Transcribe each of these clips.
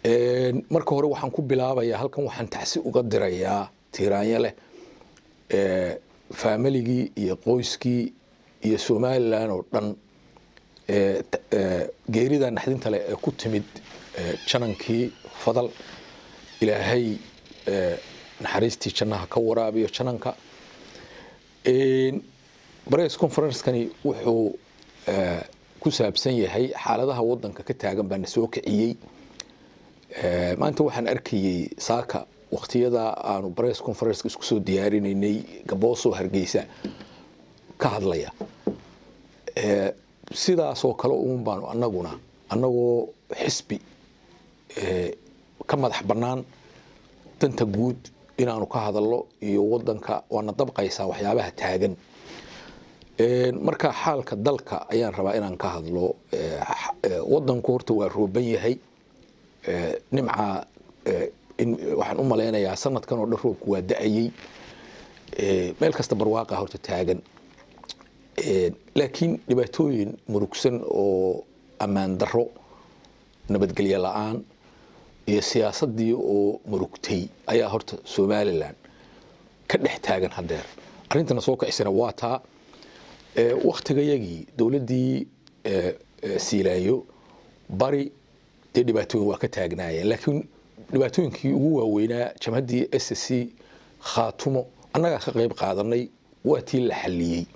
marka hore waxaan ku bilaabayaa halkan waxaan tacsi uga dirayaa tiiraanyo leh faamiligii iyo qoyskii iyo somalilan oo dhan geerida naxdinta leh ee ku timid janankii fadal ilaahay naxariistii jannaha ka waraabiyo jananka bress conferencekani wuxuu ku saabsan yahay xaaladaha wadanka ka taagan baa na soo kiciyey maanta waxaan arkayey saaka waktiyada aanu bress conferenceka isku soo diyaarinaynay gaboosoo hargeysa ka hadlaya sidaasoo kale uun baanu anaguna annagoo xisbi ka madax bannaan danta guud inaanu ka hadalno iyo wadanka waana dabqaysaa waxyaabaha taagan marka xaalka dalka ayaan rabaa inaan ka hadlo wadanku horta waa rooban yahay nimca waxaan u malaynayaa sanadkan oo dhan roobku waa da-ayey meel kasta barwaaqa horta taagan laakiin dhibaatooyin murugsan oo ammaan daro nabadgelyo la-aan iyo siyaasadii oo murugtay ayaa horta somalilan ka dhex taagan hadeer arrintana soo kicisana waa taa waktigayagii dowladdii siilaayo bari dee dhibaatooyin waa ka taagnaayeen laakiin dhibaatooyinkii ugu waaweynaa jamhaddii s c khaatumo annagaa ka qayb qaadanay waa tii la xalliyey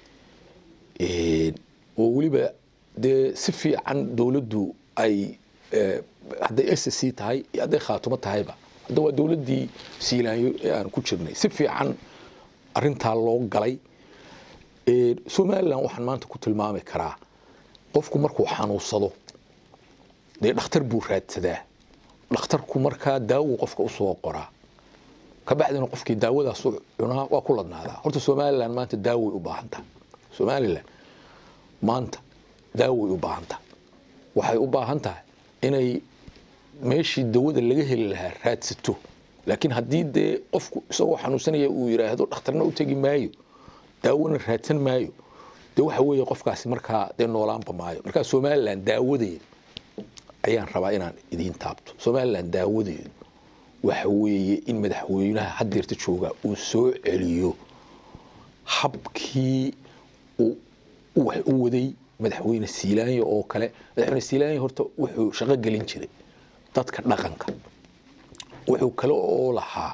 oo weliba dee si fiican dowladdu ay hadday s c tahay iyo hadday khaatumo tahayba hadda waa dowladdii siilaanyo ee aan ku jirnay si fiican arintaa loo galay somalilan waxaan maanta ku tilmaami karaa qofku markuu xanuunsado dee dhakhtar buu raadsadaa dhakhtarku markaa daawo qofka usoo qoraa kabacdina qofkii daawadaas cunaa waa ku ladnaadaa horta somalilan maanta daaway u baahantaha somalilan maanta daaway u baahantaha waxay u baahan tahay inay meeshii dawada laga heli lahaa raadsato laakiin haddii dee qofku isagoo xanuunsanaya uu yiraahdo dhakhtarna u tegi maayo daawona raadsan maayo dee waxa weeye qofkaasi markaa dee noolaanba maayo markaa somalilan daawadeeda ayaan rabaa inaan idiin taabto somalilan daawadeedu waxa weeye in madaxweynaha hadeerta jooga uu soo celiyo habkii wax u waday madaxweyne siilaanya oo kale madaxweyne siilaanya horta wuxuu shaqo gelin jiray dadka dhaqanka wuxuu kale oo lahaa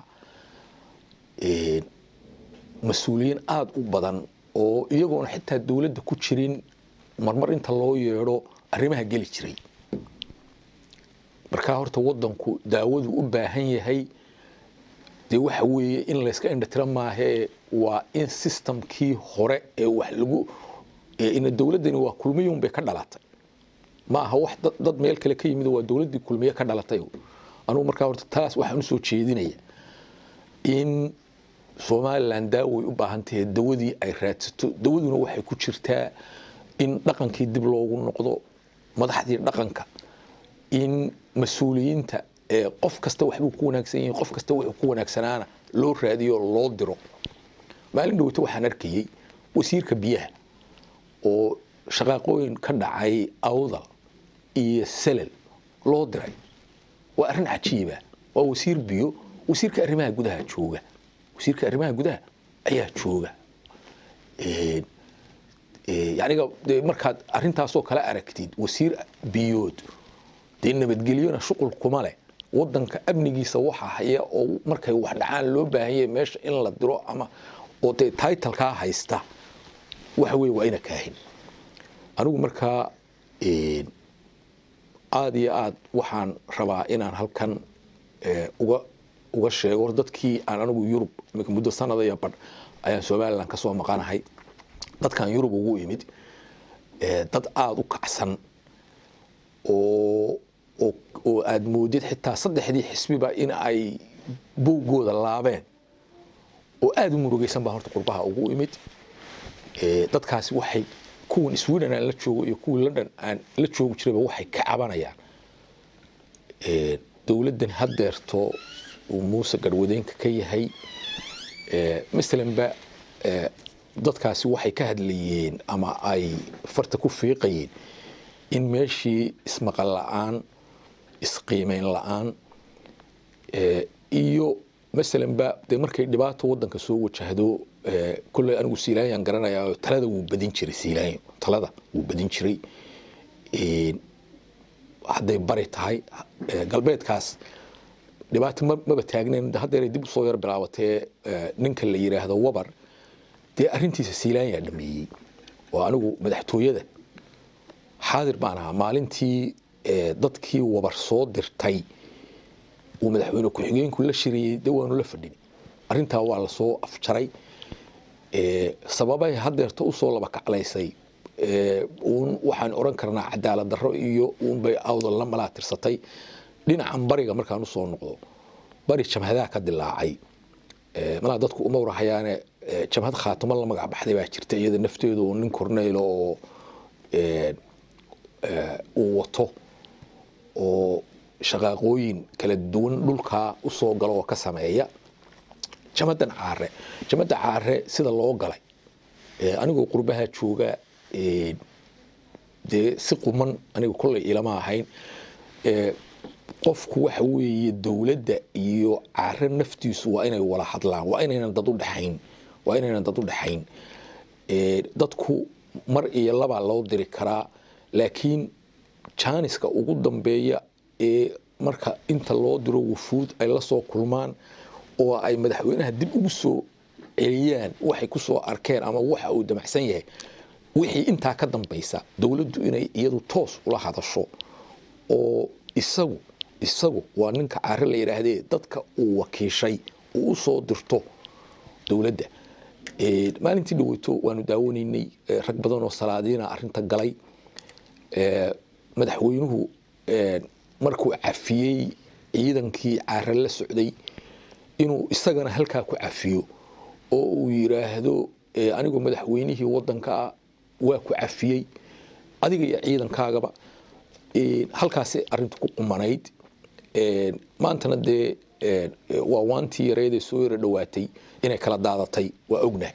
mas-uuliyiin aada u badan oo iyagoona xitaa dowladda ku jirin marmar inta loo yeedho arrimaha geli jiray markaa horta wadanku daawadu u baahan yahay dee waxa weeye in layska indhatira maahee waa in systemkii hore ee wax lagu ina dowladdani waa kulmiyun bay ka dhalatay ma aha wax dad meel kale ka yimid waa dowladdii kulmiye ka dhalatay anugu markaa horta taas waxaan usoo jeedinaya in somalilan daaway u baahan tahay dawadii ay raadsato dawaduna waxay ku jirtaa in dhaqankii dib loogu noqdo madaxdii dhaqanka in mas-uuliyiinta qof kasta waxbuu ku wanaagsan yihin qof kasta wuxuu ku wanaagsanaana loo raadiyo loo diro maalin dhaweyto waxaan arkayey wasiirka biyaha oo shaqaaqooyin ka dhacay awdal iyo selel loo diray waa arrin cajiiba waa wasiir biyo wasiirka arrimaha gudaha jooga wasiirka arrimaha gudaha ayaa jooga yaniga de markaad arrintaasoo kale aragtid wasiir biyood dee nabadgelyona shuqul kuma leh wadanka amnigiisa waxa haya oo markay wax dhacaan loo baahanya meesha in la diro ama oo dee titlkaa haysta waxa weye waa ina kaahin anigu markaa aada iyo aad waxaan rabaa inaan halkan uga uga sheego dadkii aan anigu yurub muddo sanada iyo badh ayaan somalilan kasoo maqanahay dadkan yurub ugu imid dad aada u kacsan oo oo aada moodid xitaa saddexdii xisbiba in ay bowgooda laabeen oo aada u murugeysan baa horta qurbaha ugu imid dadkaasi waxay kuwan sweden aan la joogo iyo kuwii london aan la joogi jirayba waxay ka cabanayaan dowladdan hadeerto uu muuse garwadeenka ka yahay masalanba dadkaasi waxay ka hadlayeen ama ay farta ku fiiqayeen in meeshii ismaqal la-aan isqiimeyn la-aan iyo masalanba dee markay dhibaato wadanka soo wajahdo kolley anigu siilaanyaan garanayaa talada wuu badin jiray siilaanyo talada wuu badin jiray hadday bari tahay galbeedkaas dhibaato maba taagnayn haddeeray dib usoo yar bilaabatee ninka la yidhaahdo wabar dee arrintiisa siilaanyaa dhameeyey oo anigu madaxtooyada xaadir baan ahaa maalintii dadkii wabar soo dirtay uu madaxweyne ku-xigeenku la shiriyey de waanu la fadhin arrintaa waa lasoo afjaray sababay haddeerta usoo laba kaclaysay uun waxaan oran karnaa cadaalad darro iyo uunbay awdal la malaa tirsatay dhinacan bariga markaan usoo noqdo bari jamhadaha ka dilaacay malaa dadku uma warahayaane jamhad khaatimo la magac baxday baa jirta iyada nafteedu oo nin korneylo oo uu wato oo shaqaaqooyin kala duwan dhulkaa usoo galo oo ka sameeya jamadan caare jamada caare sida loo galay anigoo qurbaha jooga dee si quman aniga kolley ilama ahayn qofku waxa weeye dowladda iyo caare naftiisu waa inay wala hadlaan waa inaynan dad u dhexayn waa inaynan dad u dhexayn dadku mar iyo labaa loo diri karaa laakiin jaaniska ugu dambeeya ee marka inta loo diro wufuud ay la soo kulmaan oo ay madaxweynaha dib ugu soo celiyaan waxay ku soo arkeen ama waxa uu damacsan yahay wixii intaa ka dambaysa dowladdu inay iyadu toos ula hadasho oo isagu isagu waa ninka caare la yidhaahdee dadka uu wakiishay uu u soo dirto dowladda maalintii dhaweyto waanu daawanaynay rag badan oo salaadiina arrinta galay madaxweynuhu markuu cafiyey ciidankii caare la socday inuu isagana halkaa ku cafiyo oo uu yidhaahdo anigoo madaxweynihii wadankaa waa ku cafiyey adiga iyo ciidankaagaba halkaasi arintu ku qumanayd maantana dee waa waantii yareedee soo yaro dhowaatay inay kala daadatay waa ognahay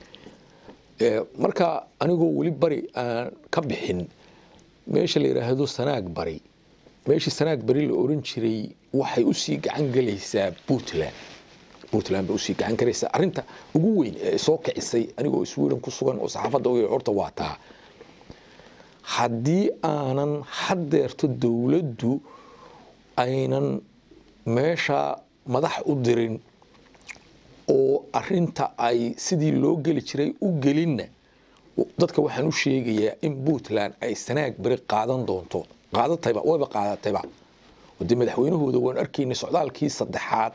marka anigoo weli bari aan ka bixin meesha la yidhaahdo sanaag bari meeshii sanaag bari la oran jiray waxay usii gacan gelaysaa puntland puntland bay usii gacan galaysaa arrinta ugu weyn ee soo kicisay anigoo sweden ku sugan oo saxaafadda u horta waa taa haddii aanan haddeerto dowladdu aynan meesha madax u dirin oo arinta ay sidii loo geli jiray u gelinna dadka waxaan u sheegayaa in puntland ay sanaag beri qaadan doonto qaadatayba wayba qaadatayba dee madaxweynahooda waan arkaynay socdaalkii saddexaad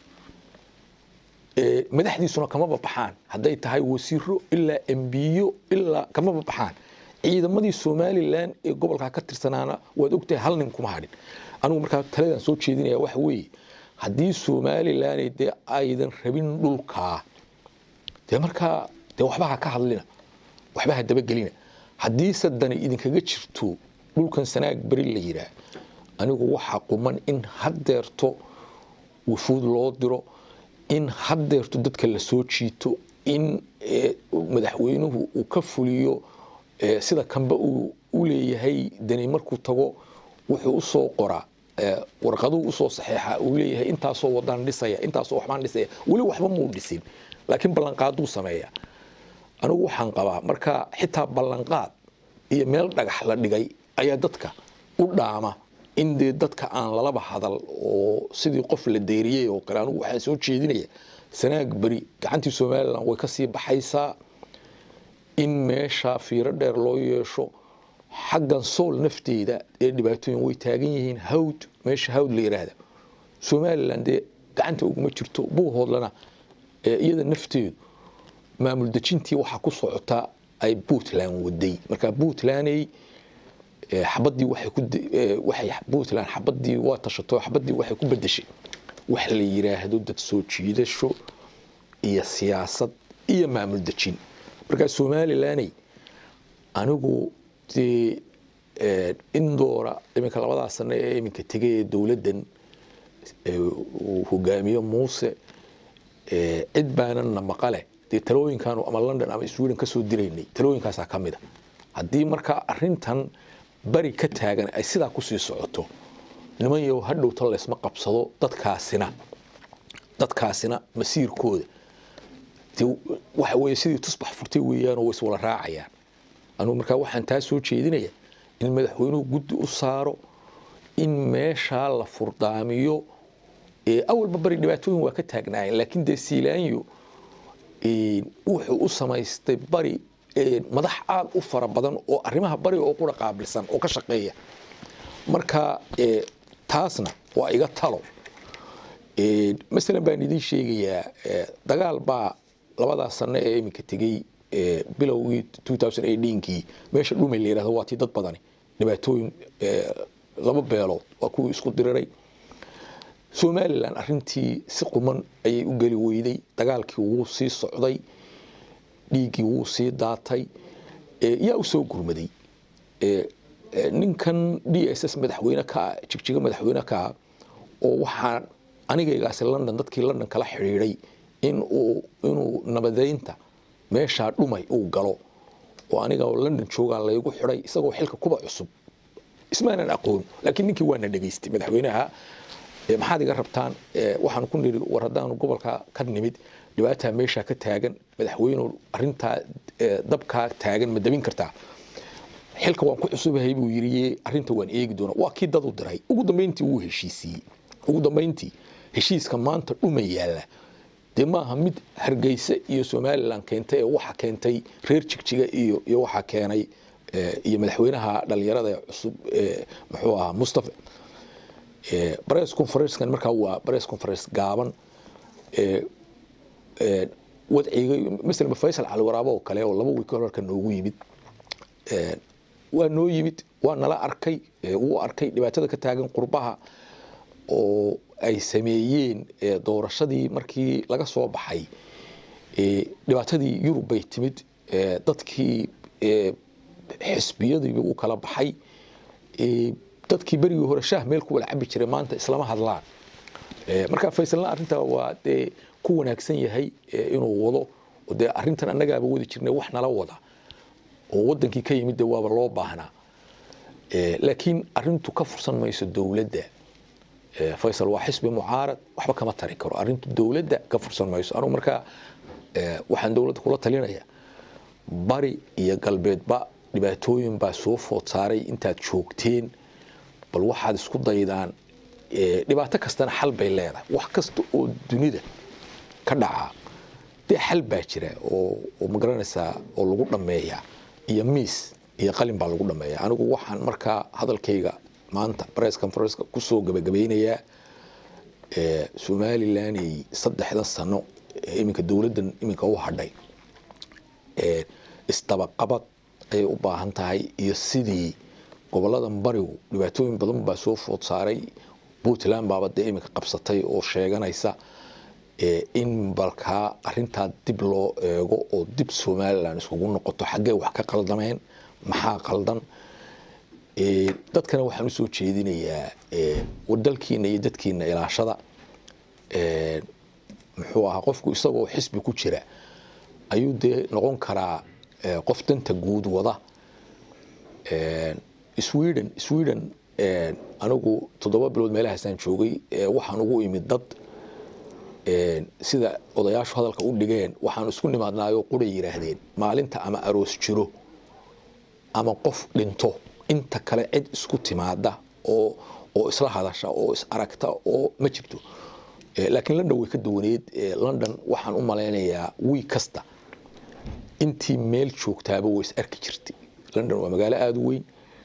madaxdiisuna kamaba baxaan hadday tahay wasiiro ilaa embiyo ilaa kamaba baxaan ciidamadii somalilan ee gobolkaa ka tirsanaana waad ogtahay hal nin kuma hadhin anigu markaa taladan soo jeedinaya waxa weeye haddii somalilan dee aydan rabin dhulkaa dee markaa dee waxba ha ka hadlina waxba ha dabagelina haddiise dani idinkaga jirto dhulkan sanaag beri la yidhaah anigu waxaa quman in haddeerto wufuud loo diro in haddeerto dadka la soo jiito in madaxweynuhu uu ka fuliyo sida kanba uu u leeyahay dani markuu tago wuxuu usoo qoraa warqaduu usoo saxeexa uu leeyahay intaasoo wadaan dhisaya intaasoo waxbaan dhisaya weli waxba muu dhisin laakiin ballanqaaduu sameeya anigu waxaan qabaa marka xitaa ballanqaad iyo meel dhagax la dhigay ayaa dadka u dhaama in dee dadka aan lalaba hadal oo sidii qof la deeriyey oo kale anigu waxaan soo jeedinaya sanaag beri gacantii somalilan way kasii baxaysaa in meesha fiiro dheer loo yeesho xaggan sool nafteeda ee dhibaatooyin way taagan yihiin hawd meesha hawd la yidhaahda somalilan dee gacanta uguma jirto buuhoodlana iyada nafteedu maamul dejintii waxaa ku socota ay puntland waday marka puntlandey xabadii waxay puntland xabadii waa tashato xabadii waxay ku bedeshay wax la yiraahdo dad soo jiidasho iyo siyaasad iyo maamul dejin marka somalilaney anigu dee indoora iminka labadaa sano ee iminka tegay ee dowladdan uu hogaamiyo muuse cid baanana maqale dee talooyinkaanu ama london ama sweden kasoo diraynay talooyinkaasaa ka mid a haddii markaa arintan bari ka taagan ay sidaa kusii socoto niman yow hadhowta laysma qabsado dadkaasina dadkaasina masiirkooda dee waxa weeye sidii tusbax furtay weeyaan oo way iswala raacayaan anugu markaa waxaan taa soo jeedinaya in madaxweynuhu guddi u saaro in meeshaa la furdaamiyo awalba bari dhibaatooyin waa ka taagnaayeen laakiin dee siilaanyo wuxuu u samaystay bari madax aad u fara badan oo arrimaha bariga oo qura qaabilsan oo ka shaqeeya marka taasna waa iga talo masalan baan idiin sheegayaa dagaal baa labadaa sano ee iminka tegey bilowgii kii meesha dhumay la yidhahdo waa tii dad badani dhibaatooyin laba beelood waa kuwii isku diriray somalilan arintii si quman ayay u geli weyday dagaalkii wuu sii socday dhiiggii wuu sii daatay yaa u soo gurmaday ninkan d s s madaxweyne kaa jigjiga madaxweyne kaa oo waxaan anigaygaasi london dadkii london kala xidhiiday inuu nabadeynta meeshaa dhumay uu galo oo aniga london joogaa laygu xidhay isagoo xilka kuba cusub ismaanan aqoon laakiin ninkii waana dhegaystay madaxweynaha maxaad iga rabtaan waxaan ku niri war haddaanu gobolka ka nimid dhibaataa meeshaa ka taagan madaxweynu arintaa dabkaa taagan ma dabin kartaa xilka waan ku cusubahay buu yiri arinta waan eegi doona waa kii dad u diray ugu dambeyntii wuu heshiisiiyey ugu dambeyntii heshiiska maanta dhuma yaalla dee maaha mid hargeysa iyo somalilan keentay ee waxa keentay reer jigjiga iyo iyo waxaa keenay iyo madaxweynaha dhalinyarada ee cusub muxuu ahaa mustafa bress conferencekan markaa waa bress conference gaaban wadciga masalan faysal cali waraabo oo kale oo laba wiil ka horka noogu yimid waa noo yimid waa nala arkay wuu arkay dhibaatada ka taagan qurbaha oo ay sameeyeen doorashadii markii laga soo baxay dhibaatadii yurub bay timid dadkii xisbiyadiiba u kala baxay dadkii berigii hore shaah meel ku wala cabi jiray maanta islama hadlaan marka faysalna arrintaa waa dee ku wanaagsan yahay inuu wado dee arrintan annagaaba wadi jirnay wax nala wada oo wadankii ka yimid de waaba loo baahnaa laakiin arintu ka fursan mayso dowladda faysal waa xisbi mucaarad waxba kama tari karo arintu dowladda ka fursan mayso anugu markaa waxaan dowladda kula talinaya bari iyo galbeedba dhibaatooyin baa soo food saaray intaad joogteen bal waxaad isku daydaan dhibaato kastana xal bay leedahay wax kasta oo dunida ka dhaca dee xal baa jira oo magaranaysaa oo lagu dhammeeyaa iyo miis iyo qalin baa lagu dhammeeya anigu waxaan markaa hadalkayga maanta bress conferenceka kusoo gabagabeynayaa somalilanay saddexdan sano iminka dowladdan iminka u hadhay isdabaqabad ayay u baahan tahay iyo sidii goboladan barigu dhibaatooyin badan baa soo food saaray puntland baaba dee iminka qabsatay oo sheeganaysa in balkaa arintaa dib loo eego oo dib somalilan iskugu noqoto xaggee wax ka qaldameen maxaa qaldan dadkana waxaan usoo jeedinayaa wadalkiina iyo dadkiina ilaashada muxuu ahaa qofku isagoo xisbi ku jira ayuu dee noqon karaa qof danta guud wada sweden sweden anigu toddoba bilood meelahaasaan joogay waxaan ugu imid dad sida odayaashu hadalka u dhigeen waxaan isku nimaadnaayoo quray yidhaahdeen maalinta ama aroos jiro ama qof dhinto inta kale cid isku timaada oo oo isla hadasha oo is aragta oo ma jirto laakiin london way ka duwaneed london waxaan u malaynayaa wiig kasta intii meel joogtaaba way is arki jirtay london waa magaalo aada u weyn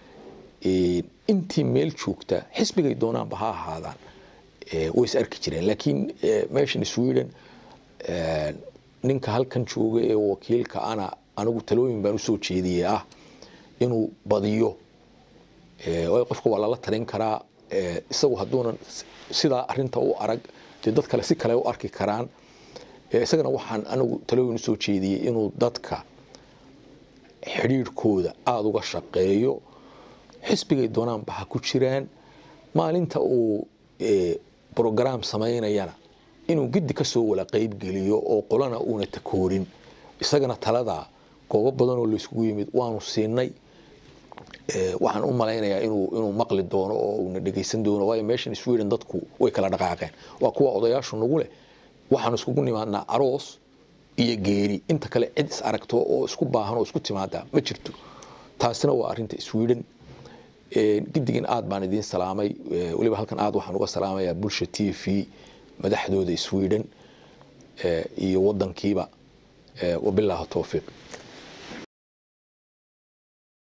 intii meel joogta xisbigay doonaanba ha ahaadaan way is arki jireen laakiin meeshan sweden ninka halkan jooga ee wakiilka ana anigu talooyin baan usoo jeediyey ah inuu badiyo qofka waa lala talin karaa isagu hadduunan sidaa arinta u arag dee dad kale si kale u arki karaan isagana waxaan anigu talooyin usoo jeediyey inuu dadka xidhiirhkooda aada uga shaqeeyo xisbigay doonaanba ha ku jiraan maalinta uu brograam samaynayana inuu giddi ka soo wala qeybgeliyo oo qolana uuna takoorin isagana talada goobo badan oo layskugu yimid waanu siinay waxaan u malaynayaa inuu inuu maqli doono oo uuna dhegaysan doono waayo meeshan sweden dadku way kala dhaqaaqeen waa kuwa odayaashu nagu leh waxaan iskugu nimaadnaa aroos iyo geeri inta kale cid is aragto oo isku baahan oo isku timaada ma jirto taasina waa arinta sweden gidigin aad baan idiin salaamay weliba halkan aad waxaan uga salaamayaa bulsha t v madaxdooda sweden iyo wadankiiba wabilaahi towfiiq